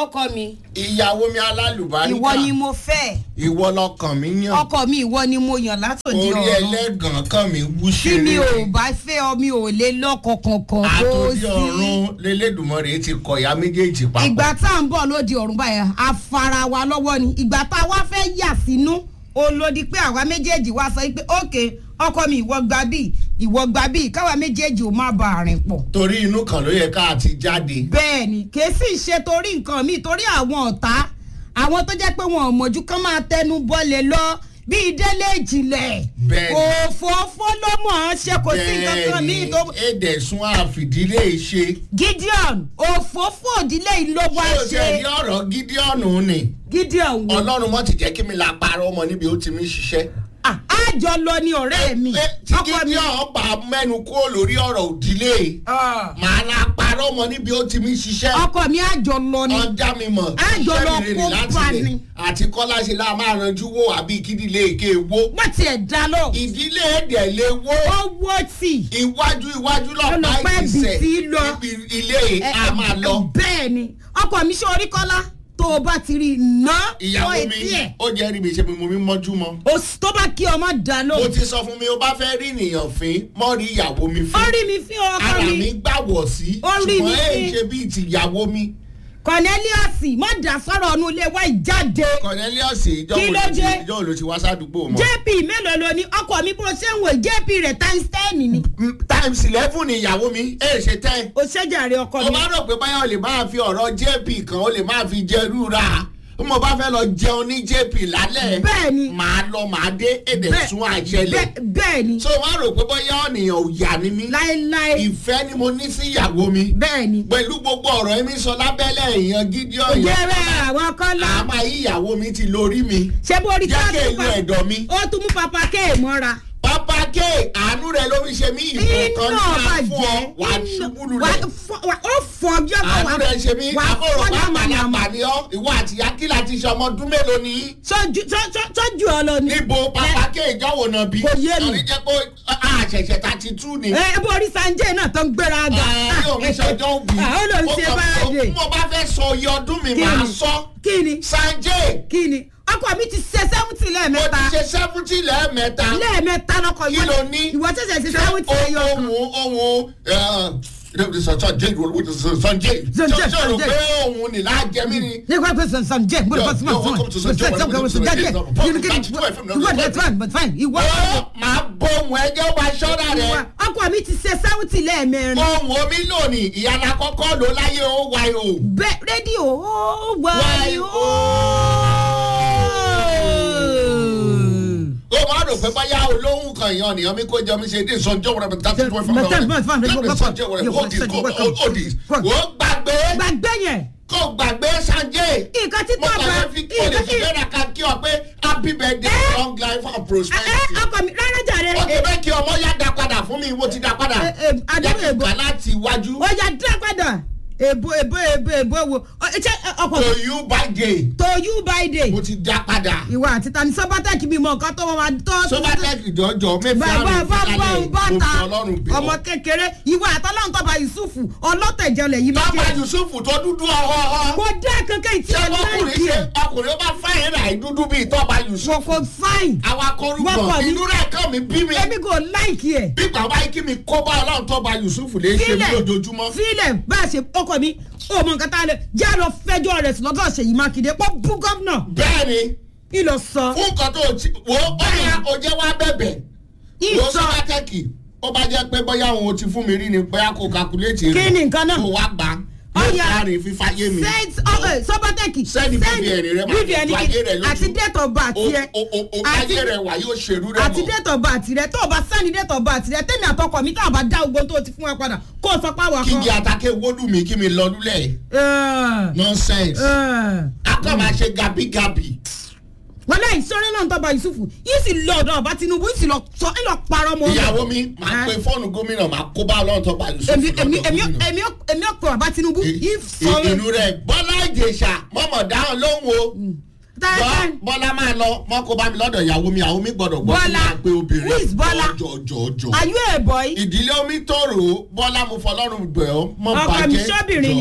ọkọ mi ìyàwó mi alálùbáríkà ìwọ ni mo fẹ́ ìwọ lọkàn mi yàn ọkọ mi ìwọ ni mo yàn látòdì orí ọ̀run ẹlẹ́gàn kan mi wú tí ṣeré mi ò bá fẹ́ ọ mi ò lè lọ́kọ̀ kankan kó àtòdì sí. ọ̀run lélẹ́dùnmọ́rẹ́ ti kọ ìyá méjèèjì papọ̀ ìgbà tá à ń bọ̀ lóde ọ̀run báyà a fara wa lọ́wọ́ ni ìgbà tá a wá fẹ́ yà sínú olódi pé àwa méjèèjì wá sọ pé ókè ọkọ mi ìwọ gba bíi ìwọ gba bíi káwa méjèèjì ò má ba àrìn pọ̀ torí inú kan ló yẹ ká ti jáde bẹ́ẹ̀ ni kì í sì ṣe torí nǹkan míì torí àwọn ọ̀tá àwọn tó jẹ́ pé wọn ò mọ̀jú kán máa tẹnu bọ́lẹ̀ lọ bíi délé ìjìnlẹ̀ Bẹ́ẹ̀ ni. òfófó ló mọ̀ ọ́n ṣe kò sí nǹkan kan míì tó. èdè sún àfìdílé ṣe gideon òfófó òdílé yìí ló wá ṣé o ṣe ṣe ní ọ̀rọ̀ gídíọ̀nù ni gideon wo ọlọ́run mọ́ ti jẹ́ kí mi la parọ́ ọmọ níbi ó ti mi ṣiṣẹ́ Ah, àjọ lọ ni ọ̀rẹ́ mi Eh, tí ọkọ mi. gídíọ̀n bá mẹ́nu kúrò lórí ọ̀rọ̀ òdílé Ah, màá la parọ́ ọmọ níbi ó ti mi ṣiṣẹ́ ọkọ mi àjọ lọ ni ọjà mi mọ̀ Á jọ lọ iṣẹ́ mi rè kó láti bá lè ni. àti kọ́lá ṣe la máa ranjú wò àbí kídìlé èké wo wọ́n tiẹ̀ dá lọ ìdílé èdè lè wo owó tì iwájú iwájú lọ́pàá Ọlọ́pàá ìgbésẹ̀ ibi tí lọ. ibi ilé a máa lọ. bẹ́ẹ̀ ni ọkọ mi ṣe orí kọ́lá tó o bá ti rí i ná ìyàwó fún mi etí ẹ̀ ó jẹ́ rí mi ṣe mi mo mi mọ́jú mọ́. O s- tó bá kí ọmọ dá lọ mo ti sọ fún mi o bá fẹ́ rí ènìyàn fín mọ́ rí ìyàwó mi ó fín. rí mi fí ọkọ ara mi mi gbàwọ̀ sí Ó rí mi ṣùgbọ́n èyí fín. ṣe bíi ti ìyàwó mi. cornelius má dá sọ̀rọ̀ ọ̀nù ilé wa ìjáde cornelius ìjọ Kí wo ló ló ti dé? ìjọ wo ló ti wá sádùúgbò mọ́. jp mélòó lo ní ọkọ mi bó ṣe ń wò jp rẹ̀ times ten ni Mm, times eleven ni ìyàwó mi èyí ṣe ten. o ṣèjàre ọkọ o mi bá rò pé báyọ̀ o lè máa fi ọ̀rọ̀ jp kan o lè máa fi jẹ rúra bí mo bá fẹ́ lọ jẹun ní jp lálẹ́ Bẹ́ẹ̀ ni. màá lọ màá dé èdè Bẹ́ẹ̀- sún àṣẹlẹ̀ bẹ́ẹ̀- bẹ́ẹ̀ ni so wọ́n rò pé bóyá ọ̀nìyàn ò yà ni mí láéláé ìfẹ́ ni mo ní sí ìyàwó mi bẹ́ẹ̀ ni pẹ̀lú gbogbo ọ̀rọ̀ ẹ̀mí sọ lábẹ́lẹ̀ èèyàn gidi ọ̀yàn jẹ́rẹ́ àwọn kọ́lá àmà ìyàwó mi ti lórí mi ṣé bó rí jẹ́ tó kí tún èlò pa- ẹ̀dọ̀ mi ó tún mú papa kéè mọ́ra pápá ké àánú rẹ ló fi ṣe mí ìbò kan ní iná máa fún ọ bàjẹ́ wà á iná- ṣubú wà á lulẹ̀ fọ- wà- ó fọ ọjọ́ kan àánú rẹ ṣe mí wà á àbúrò fọ́ bá yàmàyàmà màlàpà ni ọ ìwọ àti yakila ti ṣe ọmọ ọdún mélòó ni yín? sọ́jú sọ́- sọ́- sọ́jú ọ lọ ni. níbo pápá ké ìjọwọ́ náà bí Kò yé mi. torí jẹ́ pé àṣẹ̀ṣẹ̀ ta ti tú ni. ẹ bó rí sanjay náà tó ń gbéra ga. yóò mi ṣọjọ́ òbí Ah, ó lọ ń ṣe báyìí. mo bá fẹ́ sọ iye ọdún mi Kí máa ni? sọ kí ni sanjay kí ni ọkọ mi ti ṣe sẹ́wùtì mo lẹ́ẹ̀mẹ́ta ti ṣe seventy lẹ́ẹ̀mẹ́ta lẹ́ẹ̀mẹ́ta lọ́kọ̀ Kí ló ní? ìwọ ṣẹ̀ṣẹ̀ ṣe sẹ́wùtì ẹyọ kan. ohun ohun sanjay sanjay Sanjay, ṣe rò Sanjay. pé ohun ni láàjẹ mí ni. ní kò pé sanjay mo lè fọ́ sí ma Yo, fún welcome to Sanjay, welcome to Sanjay. ìwọ that's fine but fine ìwọ. ó máa bọ ohun ẹjẹ́ wa ṣọ́ra rẹ̀. ọkọ mi ti ṣe sẹ́wùtì lẹ́ẹ̀mẹ́rin. ohun omi lónìí ìyára kọ́kọ́ ló láyé ó wáyé o. bẹ́ẹ̀ rédíò ó wáyé ó. ó máa rò pé báyà olóhùn kan èèyàn nìyàn mi kó jẹ mi ṣe dé sọjọ́ wẹrẹ mi tàbí tó fún mi. sọjọ́ wẹrẹ hold this go hold this. ó gbàgbé gbàgbé yẹn kó gbàgbé sanjay. nǹkan tí mo tó kàn bá fẹ́ fi kí o lè fi bẹ́ẹ̀ ká kí ọ pé happy birthday Eh? long life and ẹ prosperity. ọkọ mi rárá jàre. ó ti bẹ́ẹ̀ kí ọmọ yá da padà fún mi ìwọ ti da padà. Eh, eh, adúlọ̀ jẹ́ kí n èbó. kà láti iwájú. ó yà dá padà èbó èbó èbó èbó wo Ọ, ṣé ọkọ to you by day. to you by day mo ti da padà. ìwà àti tani sọpátẹ́kì bímọ nǹkan tó wọn máa tọ́ sobatec ìdọ́jọ́ mẹ́fà bàbá rẹ̀ bàbá fúnalẹ̀ mo bàtà fi ọlọ́run bẹ̀ ọmọ ọ́. kékeré ìwà àtọ́lọ́run tọ́ba yusufu ọlọ́tẹ̀jọlẹ̀ yìí tọ́ba méjèèjì yusuf tó dúdú ọ̀họ́ kò dá kankan ìtì ṣé ẹ̀ ọkùnrin láìkí ṣe ẹ̀ ọkùnrin ó bá fáyín rà dúdú bíi tọ́ba yusuf. wọ́n kò fáìn àwa Wọ́n korúkọ kọ̀ ní- inú rẹ̀ kàn mí bí mi. èmi kò láìkí ẹ̀ bí bàbá yìí kí mi kó bá ọlọ́run tọ́ba yusuf lè ṣe mí lójoojúmọ́. fílẹ̀ bá a ṣe ọkọ mi ó mọ nǹkan tá a lè já lọ fẹjọ́ rẹ̀ sí lọ́dọ̀ ṣèyí mákindé pọ́ bú gómìnà bẹ́ẹ̀ ni ìlọ sọ fún nǹkan tó ti wo bóyá o jẹ́ wá bẹ̀bẹ̀ wo ìsọ sọ́kàtẹ́kì ó bá jẹ́ pé bóyá òun ò ti fún mi rí ni bóyá kò kakuléètì kí ni nǹkan náà kò wá gbà Ó yóò yá. kárin fífáyé mi. sọpátẹ́kì Send BVN rẹ máa BVN ju ayé rẹ lójú. àti date of birth o yẹ o o o Àti- ayé rẹ wà yóò ṣerú rẹ àti mọ́. date of birth rẹ tó o bá sẹ́ni date of birth rẹ tẹ́mi àtọkọ mi tá a bá dá ogbó tó o ti fún wa padà kó o sọ pé àwọn kí ni àtàkè wódù mi kí mi lọ lulẹ̀ nonsense akọ́ máa ṣe gabigabi. wọ́n láì sọ́rẹ́ náà tọ́ba yusufu yìí sì lọ ọ̀dọ̀ ọba tinubu yìí sì lọ sọ ẹ lọ parọ́ mọ́ ìyàwó mi máa pe fóònù gómìnà máa kó bá ọlọ́run tó bá yusuf èmi èmi lọ́dọ̀ èmi gómìnà. èmi èmi ọkọ bàbá tinubu yìí sọ I- inú rẹ̀ bọ́lá ìjèṣà mọ̀mọ́ dáhùn lóhùn o. táyà Bọ́- bọ́lá máa lọ mọ́ kó bá mi lọ́dọ̀ ìyàwó mi ìyàwó mi gbọ́dọ̀ gbọ́ Bọ́lá. máa pe obìnrin Who is Bọ́lá? jọjọjọ. are you a boy ìdílé omi tòrò bọ́lá mo fọlọ́run gbẹ̀ ọ́ mọ́ Ọkọ mi bàjẹ́ ṣọ́bìnrin ni.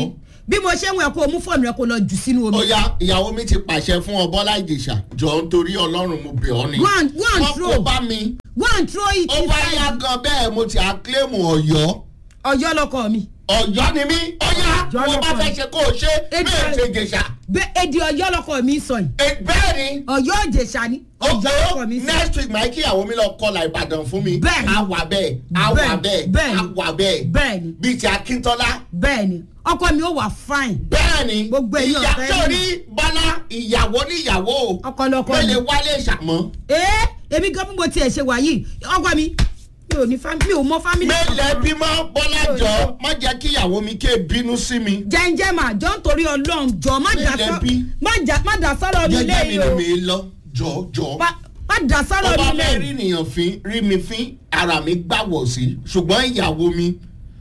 bí mo ṣe ń wẹ̀ kó o mú fóònù rẹ kó o lọ jù sínú omi. ó yá ìyàwó mi ti pàṣẹ fún ọ bọ́lá ìjèṣà jọ nítorí ọlọ́run mo bẹ̀ ọ́ ni. Go and- go and wọ́n throw. kó bá mi. go and throw it ó bá yá inside gan bẹ́ẹ̀ mo ti àkílẹ̀mù ọ̀yọ́. ọjọ́ lọkọ mi. ọ̀yọ́ ni mí ó yá Ọ̀yọ́ mo bá lọ́kọ̀ fẹ́ mi. ṣe kó o ṣe Èdè- bẹ́ẹ̀ ṣe jèṣà. bẹ́ẹ̀ èdè ọjọ́ lọkọ mi sọ yìí E- bẹ́ẹ̀ ni ọjọ́ òjèṣà ni ọjọ́ lọkọ ó mi sọ. next week máa kí ìyàwó mi lọ kọlà ìbàdàn fún mi. Bẹ́ẹ̀ ni. a wà bẹ́ẹ̀ a wà Bẹ́ẹ̀- bẹ́ẹ̀ bẹ́ẹ̀ a ni. wà bẹ́ẹ̀ bẹ́ẹ̀ ni bíi ti akíntọ́lá. bẹ́ẹ̀ ni ọkọ mi ó wà fine bẹ́ẹ̀ ni Gbogbo ẹ̀yin ìyá ọ̀fẹ́ tó ni. rí bọ́lá ìyàwó níyàwó ọkọ lọkọ mi. mẹ́lẹ̀ wálé ìṣàmọ́. ee èmi gan bí mo tiẹ̀ ṣe wà yìí ọkọ mi mi ò ní fámìlì mi ò mọ fámìlì. mẹ́lẹ̀ bímọ bọ́lá jọ má jẹ́ kí ìyàwó mi ké bínú sí mi. jẹ́njẹ́ mà jọ ń torí ọlọ́run jọ má dà Mélòó sọ́ bí? má jà- má dà sọ́rọ̀ mi jẹ́jẹ́ mi lẹ́yìn o ni mi lọ jọ jọ. má má dà sọ́rọ̀ ọba mi fẹ́ rí lẹ́yìn. nìyàn fín rí mi fín ara mi gbàwọ̀ sí ṣùgbọ́n ìyàwó mi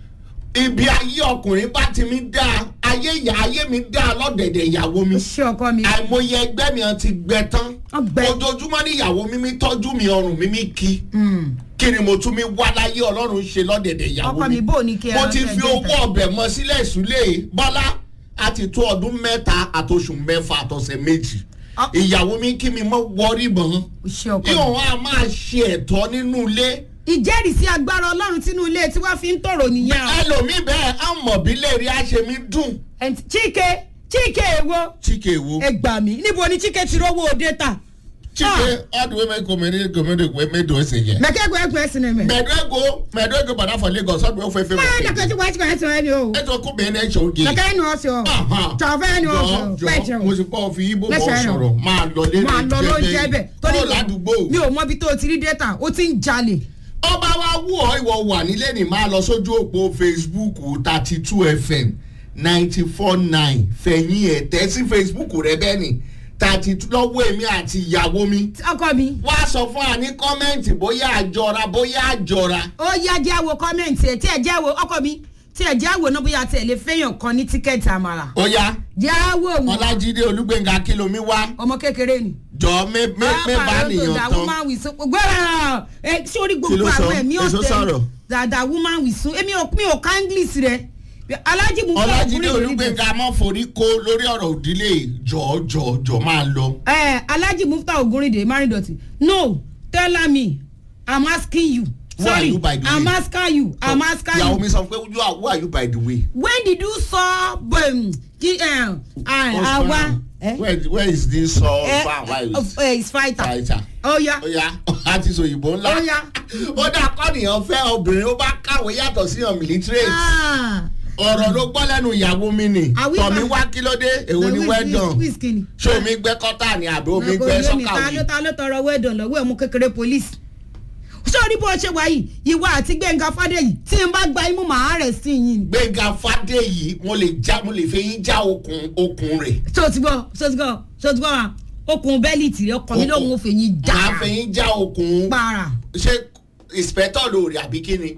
ibi ayé ọkùnrin bá ti mi dá ayé ìyá ayé mi dá lọ́dẹ̀dẹ̀ ìyàwó mi ṣé ọkọ mi àìmọye ẹgbẹ́ mi ti gbẹ tán Ọgbẹ. ojoojúmọ́ ní ìyàwó mi mi tọ́jú mi ọrùn mi mi kí kí ni mo tún mi wá láyé ọlọ́run ṣe lọ́dẹ̀dẹ̀ ìyàwó ọkọ mi bò ní kí ẹ mo ti ẹ fi jẹ́ owó ìfẹ́. ọbẹ̀ mọ sílẹ̀ ìsúlẹ̀ bọ́lá a ti tó ọdún mẹ́ta àtòṣù mẹ́fà àtọ̀sẹ̀ méjì Ọ- ìyàwó mi kí mi mọ́ wọrí mọ́ ṣé ọkọ kí mi. òun á máa ṣe ẹ̀tọ́ nínú ilé ìjẹ́rìísí agbára ọlọ́run tínú ilé tí wọ́n fi ń tòrò nìyẹn o. ẹlòmíì bẹ́ẹ̀ á mọ̀ bí léèrè á ṣe mí dùn And chike chike èwo chike wo ẹ gbà mí níbo ni chike ti rówó data. chike ọdún wẹ́mẹ́ kòmẹ́rẹ́ kòmẹ́rẹ́ wẹ́mẹ́dọ̀ ẹ̀sẹ̀ yẹ. mẹkẹgbẹ ẹgbẹ ẹsìn ẹmẹ. mẹ̀ẹ́dọ́gbò mẹ̀ẹ́dọ́gbò bàdá fọ lagos ọdún ẹ̀fọ́ ẹ̀fẹ́ báyọ̀ dàgbẹ́ tí wọ́n ti kọ́ ẹ̀sìn ẹni o. ẹ̀tọ́ kó bẹ́ẹ̀ náà ṣe oge. kẹ̀kẹ́ ẹni ọ̀sẹ̀ o. tọ̀fẹ́ ẹni ọ̀sẹ̀ o. jọ pẹ̀jẹ̀ mo o. sì bọ́ fi ibo bọ́ Lẹ́sẹ̀ rẹ̀ o. sọ̀rọ̀ máa lọ lé máa lọ ló ń jẹ́ bẹ̀. tó ládùúgbò. mi ò mọ ibi tó o ti rí data o ti ń jalè. ọba wa wú ọ ìwọ wà nílé ní máa lọ sójú òpó facebook thirty two fm ninety four nine fẹ̀yìn ẹ̀ tẹ́ sí facebook rẹ bẹ́ẹ̀ ni thirty two lọ́wọ́ èmi àti ìyàwó mi. ọkọ mi wá sọ fún wa ní kọ́mẹ́ǹtì bóyá àjọra bóyá àjọra. ó yá jẹ́ àwo kọ́mẹ̀ntì ẹ̀ tí ẹ̀ jẹ́ àwo ọkọ mi tí ẹ̀ jẹ́ àwo náà bóyá tí ẹ̀ lè fẹ́yàn kan ní tíkẹ́ẹ̀tì àmàlà. ó yá jẹ́ àwo òun ọlájídé olúgbẹ̀ngà kìlómi wá ọmọ kékeré ni. jọ mẹ mẹ mẹ bá nìyàn tán. woman with so gbọ́dọ̀ ẹ sórí Kí gbogbo ló sọ? àwọn ẹ̀mí Èso sọ̀rọ̀. ọ̀tẹ̀ dada woman with so èmi ò mi ò ká english rẹ alájí mu fún ọlájídé ọkùnrin lórí olúgbẹ̀ngà mọ́ forí kó lórí ọ̀rọ̀ òdílé jọ jọ jọ máa lọ. ẹ alájí mufta ogunrinde maridoti no tell me i'm asking you Who are sorry you, by the i'm way? asking you i'm asking ìyàwó you mi sọ pé you are who are you by the way. when did you saw um, ki, uh, uh, awa eh? where where is this uh, eh, uh, why of, uh, is fighter fighter. oh yeah ó yá àti sòyìnbó ńlá. Ó yá. ó dà kọ́nìyàn fẹ́ obìnrin ó bá kàwé yàtọ̀ sí hàn military. ah ọ̀rọ̀ ló gbọ́ lẹ́nu ìyàwó mi ni. Àwí tọ̀mí bá- wá kí ló dé èwo ni well done. wíìsì ṣé omi gbẹ́ kọ́tà ni àbí omi kò gbẹ́ yé mi ta ló sọ́kàwé. ta ló tọrọ wẹ́ẹ̀dọ̀ lọ́wọ́ ẹ̀mú kékeré police. sórí bó ṣe wáyé ìwà àti gbẹ̀ngà fàdéyì tí n bá gba imú màá rẹ̀ sí yín ni. gbẹ̀ngà fàdéyì mo lè já mo lè fẹ́ yín já okùn okùn rẹ̀. tó ti gbọ́ tó ti gbọ́ tó ti gbọ́ wa okùn bẹ́ẹ̀lì tì ọkọ̀ mi lòun ò fẹ́ yín já màá fẹ́ yín já okùn. para. ṣé inspector lóore àbí kí ni.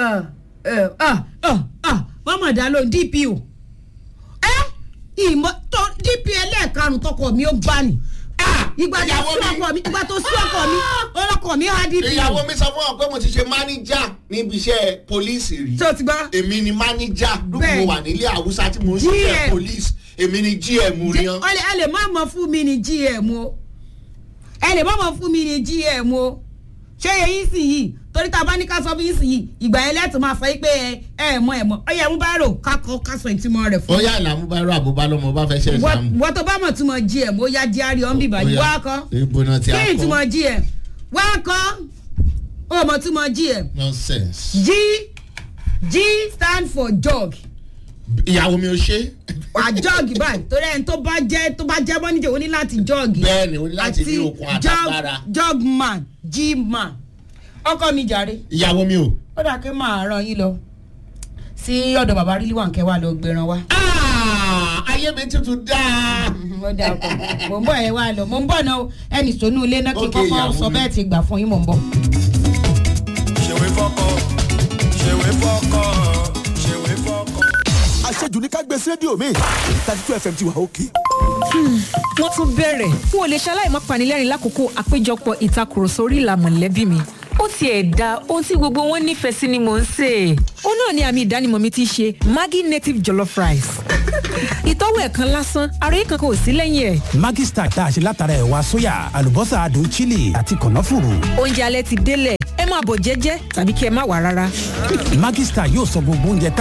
wọ́n mọ̀ dá lóhùn dpo. ẹ ìmọ̀ tó dpo ẹlẹ́ẹ̀karùn-ún tọkọ mi ó gbá ni. ìgbà tó ìyàwó sí mi- ọkọ mi ìgbà tó sí ọkọ mi ọlọ́kọ mi á dpo. ìyàwó mi sọ fún ọ pé mo ti ṣe máníjà níbi iṣẹ́ pólíìsì rí. tó ti gbọ́. èmi ni máníjà Bẹ́ẹ̀. lóko wà nílé àwùsá tí mo ń GM. ṣiṣẹ́ pólíìsì èmi ni gm rí yan. ẹ lè- ẹ lè má mọ fún mi ní gm o ẹ lè má mọ fún mi ní gm o ṣé eyín sì yìí torí tá a bá ní ká sọ fún yín sì yìí ìgbà yẹn lẹ́tọ̀ máa fọ yín pé ẹ ẹ mọ ẹ mọ ọ yẹ mú bá rò kákọ kásọ ìtumọ̀ rẹ̀ ó fún yà ìlàmú bá rọ àbúbá lọmọ bá fẹ́ ṣe ìsàmù. wọ́n tó bá mọ̀ túmọ̀ gm ó yá díárì ọ̀n bìbà yìí wá kọ́ ibo náà ti kí á ni kọ́ túmọ̀ gm wá kọ́ ó mọ̀ túmọ̀ gm nonsense. g g stand for jog ìyàwó mi ò ṣe. wà jọ́ọ̀gì báyìí torí ẹni tó bá jẹ́ tó bá jẹ́ mọ́níjà ó ní láti jọ́ọ̀gì. bẹ́ẹ̀ ni o ní láti ní okun àtàgbára. jog man g man ọkọ mi jàre ìyàwó mi ò. ó dà kí màá ràn yín lọ sí ọ̀dọ̀ bàbá rílí wà kẹwàá lọ gbẹran wa. Ah, ayé mi tuntun dáa. ó dà ọkọ mò ń bọ̀ ẹ wá lọ mò ń bọ̀ náà o. ẹnì sónú ilé náà kí n Ok, kọ́kọ́ ìyàwó sọ mi. bẹ́ẹ̀ ti gbà fún yín mò ń bọ̀. ṣèwé fọkọ ṣèwé fọkọ ṣèwé fọkọ. àṣejù ní ká gbé sí rédíò mi thirty two fm ti wà òkè. wọ́n tún bẹ̀rẹ̀ n ò lè ṣaláì má panilẹ́rìn lákòókò àpéjọpọ̀ ìtakùrọ̀sọ orí ìlà mọ̀lẹ́bí mi. ó tiẹ̀ da ohun tí gbogbo wọn nífẹ̀ẹ́ sí ni mò ń sè é. ó náà ni àmì ìdánimọ̀ mi ti ṣe maggi native jollof rice. ìtọ́wò ẹ̀ kan lásán ara yìí kankan ò sí lẹ́yìn ẹ̀. Maggi Star tá a ṣe látara ẹ̀wà sóyà àlùbọ́sà adùn chili àti kànáfùrù. oúnjẹ alẹ́ ti délẹ̀ ẹ máa bọ̀ jẹ́jẹ́ tàbí kí ẹ má wà rárá. Maggi Star yóò sọ gbogbo oúnjẹ tá